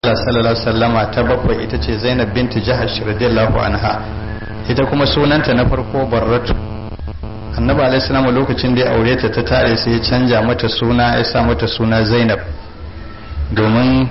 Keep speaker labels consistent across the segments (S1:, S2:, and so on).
S1: Allah sallallahu alaihi wasallama ta bakwai ita ce Zainab binti Jahash radiyallahu anha ita kuma sunanta na farko Barratu Annabi alaihi salamu lokacin da ya aure ta ta tare sai ya canja mata suna ya sa mata suna Zainab domin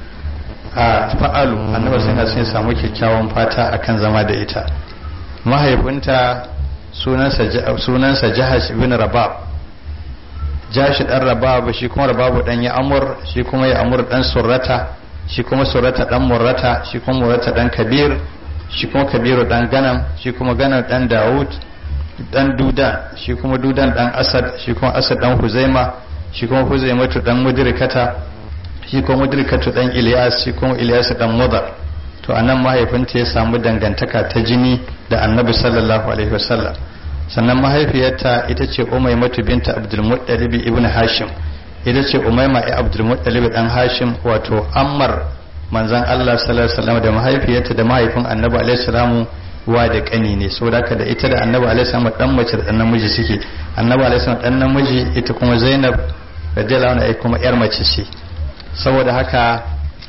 S1: a fa'alu Annabi sai na sai samu kyakkyawan fata akan zama da ita mahaifinta sunansa sunansa Jahash ibn Rabab Jahash dan Rabab shi kuma Rabab dan ya Amur shi kuma ya Amur dan Surrata shi kuma surata dan murrata shi kuma murrata dan kabir shi kuma kabiru dan ganam shi kuma ganam dan daud dan dudan shi kuma dudan dan asad shi kuma asad dan huzaima shi kuma huzaimatu dan mudrikata shi kuma mudrikatu dan ilyas shi kuma ilyas dan mudar to anan mahaifinta ya samu dangantaka ta jini da annabi sallallahu alaihi wasallam sannan mahaifiyarta ita ce umaymatu binta abdul muttalib ibn hashim ita ce umaima ya abdulmuttalib dan hashim wato ammar manzan Allah sallallahu alaihi wasallam da mahaifiyarta da mahaifin annabi alaihi salamu wa da kani ne saboda haka da ita da annabi alaihi salamu dan mace da dan namiji suke annabi alaihi salamu dan namiji ita kuma zainab radiyallahu anha kuma yar mace ce saboda haka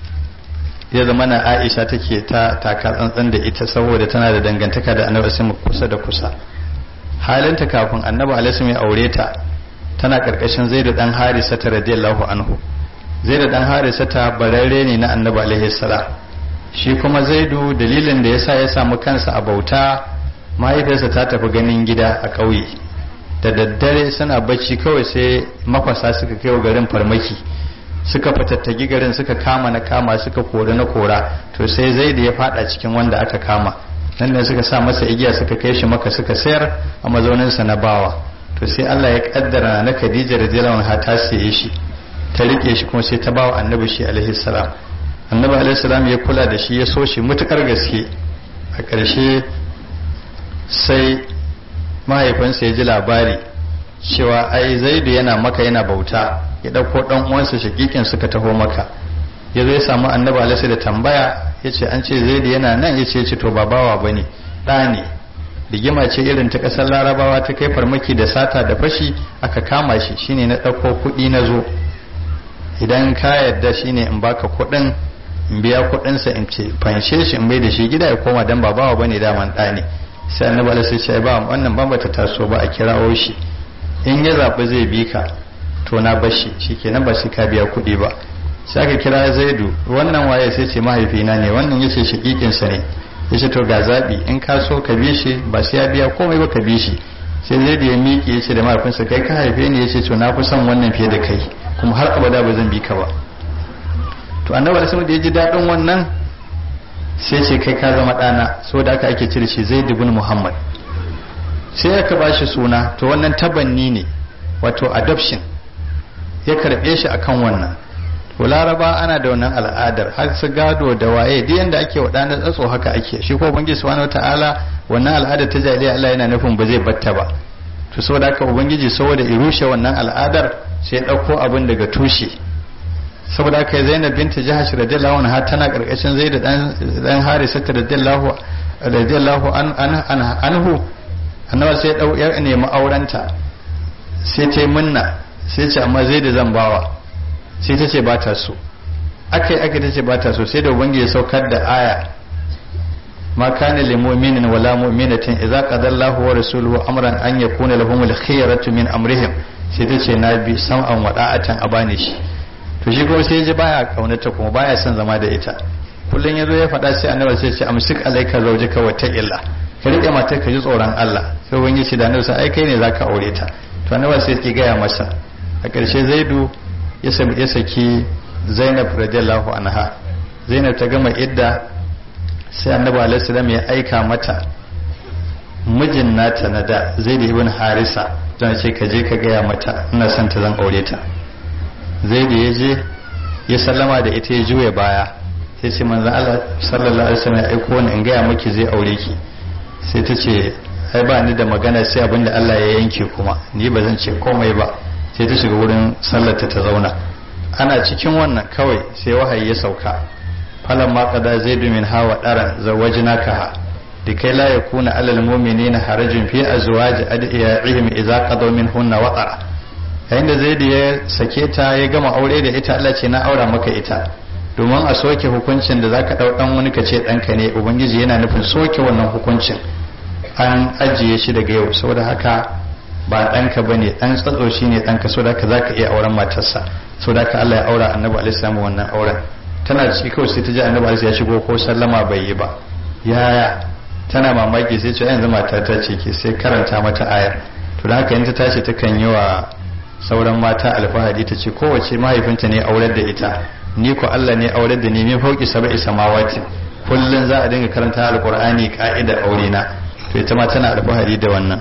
S1: ya zama na aisha take ta taka tsantsan da ita saboda tana da dangantaka da annabi alaihi kusa da kusa halinta kafin annabi alaihi ya aure ta tana karkashin zaidu dan harisa ta radiyallahu anhu zaidu dan harisa ta bararre ne na annabi alaihi salam shi kuma zaidu dalilin da yasa ya samu kansa a bauta mahaifiyarsa ta tafi ganin gida a ƙauye da daddare suna bacci kawai sai makwasa suka kai garin farmaki suka fatattagi garin suka kama na kama suka kori na kora to sai zaidu ya fada cikin wanda aka kama nan ne suka sa masa igiya suka kai shi maka suka sayar a mazauninsa na bawa to sai Allah ya kaddara na Khadija radiyallahu anha ta saye shi ta rike shi kuma sai ta bawa annabi shi alaihi salam annabi alaihi salam ya kula da shi ya so shi mutukar gaske a ƙarshe sai mahaifinsa ya ji labari cewa ai zaidu yana maka yana bauta ya ɗauko ɗan uwansa shakikin suka taho maka ya zo ya samu annabi alaihi da tambaya ya ce an ce zaidu yana nan ya ce to ba bawa bane ɗa ne rigima ce irin ta ƙasar larabawa ta kai farmaki da sata da fashi aka kama shi shine na ɗauko kuɗi na zo idan ka yarda shine in baka kuɗin in biya kuɗinsa in ce fanshe shi in bai da shi gida ya koma dan babawa bane daman ɗa ne sai annabi Allah sai ce ba wannan ban bata taso ba a kirawo shi in ya zaɓi zai bi ka to na bashi shikenan ba sai ka biya kuɗi ba sai aka kira zaidu wannan waye sai ce mahaifina ne wannan yace shakikinsa ne ya ce to ga zaɓi in ka so ka bi shi ba sai ya biya komai ba ka bi shi sai zai da ya miƙe ya ce da mahaifinsa kai ka haife ni ya ce to na fi son wannan fiye da kai kuma har abada ba zan bi ka ba to annabi da da ya ji daɗin wannan sai ce kai ka zama ɗana saboda aka ake cire shi zai dubun muhammad sai aka ba shi suna to wannan tabanni ne wato adoption ya karɓe shi akan wannan to laraba ana da wannan al'adar har su gado da waye duk yanda ake waɗanda tsatso haka ake shi ko ubangiji subhanahu wataala wannan al'adar ta jahiliya Allah yana nufin ba zai batta ba to saboda haka ubangiji saboda ya rushe wannan al'adar sai ya ɗauko abin daga tushe saboda haka Zainab binta Jahash radiyallahu anha tana karkashin Zaid dan dan Harisa radiyallahu radiyallahu anhu annabi sai ya dau ya nemi aurenta sai ta yi munna sai ce amma Zaid zan bawa sai ta ce ba ta so aka yi aka ta ce ba ta so sai da ubangi ya saukar da aya ma kana lil mu'minin wala mu'minatin idza qada Allahu wa rasuluhu amran an yakuna lahum al khiyaratu min amrihim sai ta ce na bi sam'an wa da'atan a bani shi to shi kuma sai ya ji baya kaunata kuma baya son zama da ita kullun yazo ya faɗa sai annabi sai ce amsik alayka zawjaka wa ta'illa ka rike matar ka ji tsoron Allah sai ubangi ce da annabi sai ai kai ne zaka aure ta to annabi sai ya gaya masa a ƙarshe zaidu ya saki zainab radiyallahu anha zainab ta gama idda sai annabi alaihi ya aika mata mijin nata na da zaid ibn harisa don ce ka je ka gaya mata ina son ta zan aure ta zaid ya je ya sallama da ita ya juya baya sai ce manzo Allah sallallahu alaihi wasallam ya aiko ni in gaya miki zai aure ki sai ta ce ai ba ni da magana sai abinda Allah ya yanke kuma ni ba zan ce komai ba sai ta shiga wurin sallarta ta zauna ana cikin wannan kawai sai wahayi ya sauka falan ma qada zaidu min hawa daran zawajnaka da kai la yakuna alal mu'minina harajun fi azwaji adiyaihim idza qadaw minhunna watara yayin da zaidu ya sake ta ya gama aure da ita Allah ce na aura maka ita domin a soke hukuncin da zaka dau dan wani ka ce ɗanka ne ubangiji yana nufin soke wannan hukuncin an ajiye shi daga yau saboda haka ba ɗanka ba ne ɗan tsatso shi ne ɗanka saboda haka za ka iya auren matarsa saboda haka Allah ya aura annabi alaihi wannan auren tana da shi kawai sai ta ji annabi alaihi ya shigo ko sallama bai yi ba yaya tana mamaki sai ce yanzu mata ta ce ke sai karanta mata ayar to da haka in ta tashi ta kan yi wa sauran mata alfahari ta ce kowace mahaifinta ne aurar da ita ni ko Allah ne aurar da ni min fauki sab'i samawati kullun za a dinga karanta alqur'ani ka'idar aure na to ita ma tana alfahari da wannan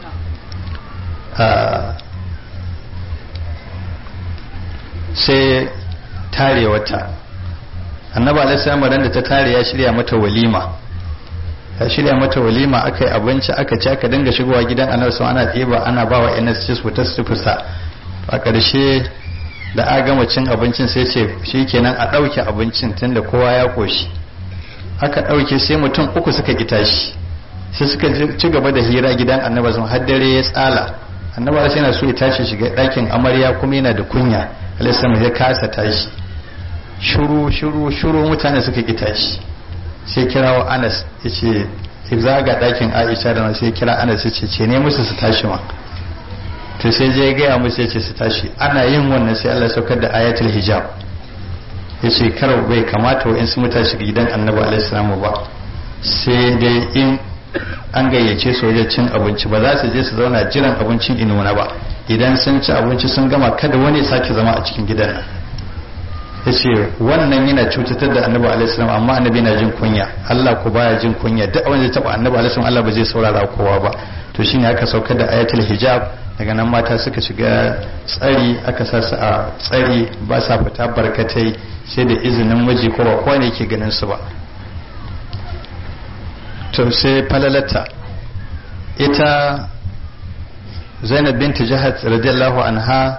S1: sai tare wata annaba alaihi da ta tare ya shirya mata walima ya shirya mata walima aka yi abinci aka ci aka dinga shigowa gidan annabi sun ana ɗeba ana ba wa ns ci su ta su fusa a ƙarshe da a gama cin abincin sai ce shi kenan a ɗauke abincin tunda kowa ya ƙoshi aka ɗauke sai mutum uku suka ƙi tashi sai suka ci gaba da hira gidan annabi sun har dare ya tsala annabi sai yana so ya tashi shiga ɗakin amarya kuma yana da kunya alaihi ya kasa tashi shuru shuru shuru mutane suka ƙi tashi sai kirawo anas ya ce zaga ɗakin aisha da sai kira anas ya ce ce ne musu su tashi ma to sai je gaya musu ya ce su tashi ana yin wannan sai allah saukar da ayatul hijab ya ce kar bai kamata wa in su muta shiga gidan annabi alaihi ba sai dai in an gayyace su wajen cin abinci ba za su je su zauna jiran abincin inuna ba idan sun ci abinci sun gama kada wani ya sake zama a cikin gidan nan ya ce wannan yana cutatar da annabi alaihissalam amma annabi na jin kunya Allah ku baya jin kunya duk abin da taba annabi alaihissalam Allah ba zai saurara kowa ba to shine aka saukar da ayatul hijab daga nan mata suka shiga tsari aka sa su a tsari ba sa fita barkatai sai da izinin miji ko ba kowa ne yake ganin su ba to sai falalata ita Zainab binti Jahat radiyallahu anha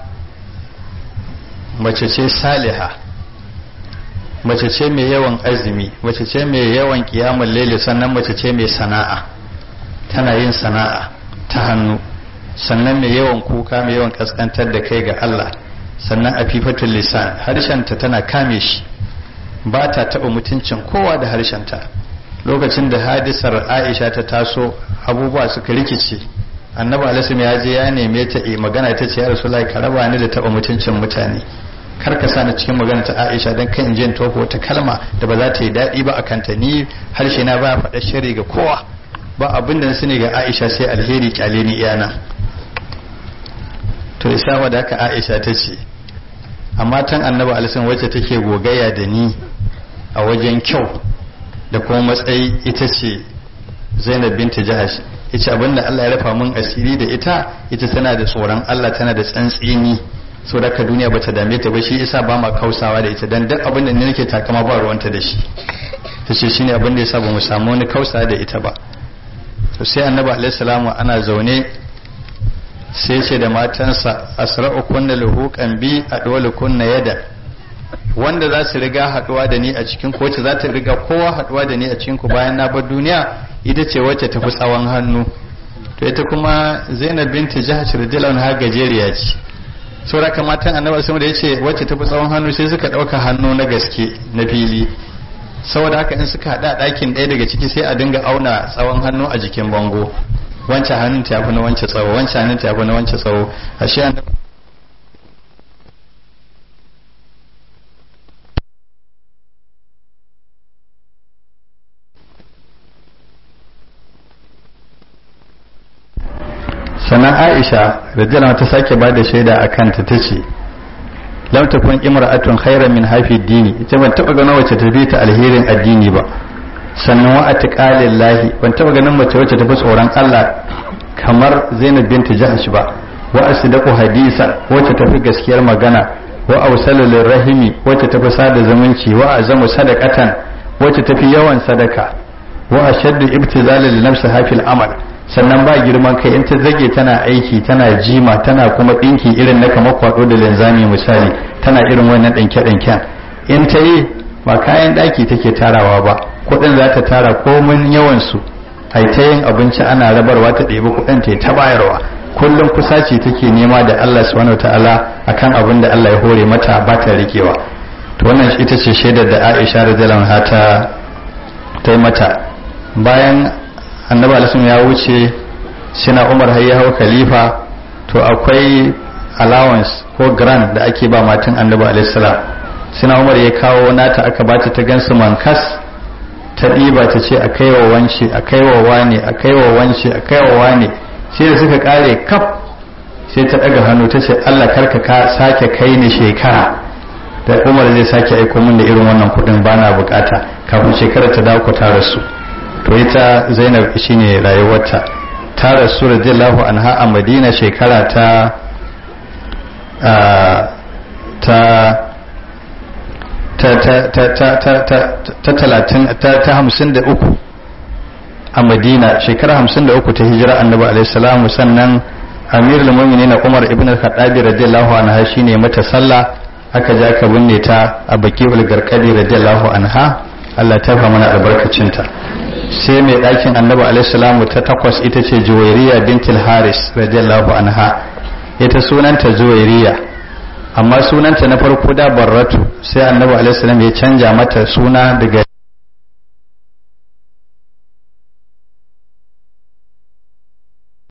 S1: mace ce saliha mace ce mai yawan azumi mace ce mai yawan kiyamun laili sannan mace ce mai sana'a tana yin sana'a ta hannu sannan mai yawan kuka mai yawan kaskantar da kai ga Allah sannan a fifatul lisan harshenta tana kame shi ba ta taɓa mutuncin kowa da harshenta lokacin da hadisar aisha ta taso abubuwa suka rikice annabi alaihi ya je ya neme ta magana ta ce ya rasulullahi ka raba ni da taɓa mutuncin mutane kar ka sani cikin magana ta Aisha dan kan jin toho wata kalma da ba za ta yi daɗi ba a kanta ni harshe na ba faɗa shari ga kowa ba abin da na sani ga Aisha sai alheri kyale ni iyana to isa da haka Aisha ta ce amma tan annabi alisan wacce take gogayya da ni a wajen kyau da kuma matsayi ita ce Zainab binta Jahash ita abinda Allah ya rafa mun asiri da ita ita tana da tsoron Allah tana da tsantsini so da ka duniya bata dame ta ba shi yasa ba ma kausawa da ita dan duk abin da nake takama ba ruwanta da shi tace shine abin da yasa ba mu samu wani kausa da ita ba to sai annabi alaihi salamu ana zaune sai ce da matansa asra'u kunna luhuqan bi adwalu kunna yada wanda za su riga haduwa da ni a cikin ku wacce za ta riga kowa haduwa da ni a cikin ku bayan na bar duniya ita ce wacce tafi tsawon hannu to ita kuma Zainab binti Jahsh radiyallahu anha gajeriya ce saura kamatan annabi sama da ya ce wacce tafi tsawon hannu sai suka ɗauka hannu na gaske na fili saboda haka in suka haɗa ɗakin ɗaya daga ciki sai a dinga auna tsawon hannu a jikin bango wancan hannun ta yafi na wancan tsawo wancan hannun ta yafi na wancan tsawo ashe annabi sannan aisha radiyallahu ta sake ba da shaida a kanta ta ce lam takun imra'atun khairan min hafi dini ita ban taba ganin wacce ta ta alherin addini ba sannan wa atqalillahi ban taba ganin mace wacce ta fi tsoron Allah kamar Zainab binti Jahsh ba wa asdaqu hadisa wacce ta fi gaskiyar magana wa awsalu rahimi wacce ta fi sada zumunci wa azamu sadaqatan wacce ta fi yawan sadaka wa ashaddu ibtizalan li nafsiha fil amal sannan ba girman kai in ta zage tana aiki tana jima tana kuma ɗinki irin na kamar kwado da linzami misali tana irin wannan ɗanke ɗanken in ta yi ba kayan ɗaki take tarawa ba kuɗin za ta tara komin yawansu ai ta yin abinci ana rabarwa ta ɗebi kuɗin ta ta bayarwa kullum kusaci take nema da Allah subhanahu ta'ala akan abin da Allah ya hore mata ba ta rikewa to wannan ita ce shaidar da aisha radiyallahu anha ta ta yi mata bayan annabi alisun ya wuce sina umar har ya hau khalifa to akwai allowance ko grant da ake ba matan annabi alaihi salam sina umar ya kawo nata aka bata ta gansu mankas ta ɗiba ta ce a kai wa wance a kai wa wane a kai wa wance a kai wa wane sai da suka kare kaf sai ta ɗaga hannu ta ce Allah karka ka sake kai ni shekara da Umar zai sake aiko min da irin wannan kuɗin ba na bukata kafin shekara ta dawo ta rasu to ita Zainab shine rayuwarta ta rasu radiyallahu anha a Madina shekara ta ta ta ta ta ta ta ta ta talatin ta ta hamsin da uku a madina shekara hamsin da uku ta hijira annabi alaihi salamu sannan amirul mu'minin umar ibn al-khattabi radiyallahu anha shine mata sallah aka ja ka binne ta a bakiul garkadi radiyallahu anha Allah ta fa mana albarkacinta sai mai ɗakin annabi alaihi salamu ta takwas ita ce juwairiya bintul haris radiyallahu anha ita sunanta juwairiya amma sunanta na farko da barratu sai annabi alaihi salam ya canja mata suna daga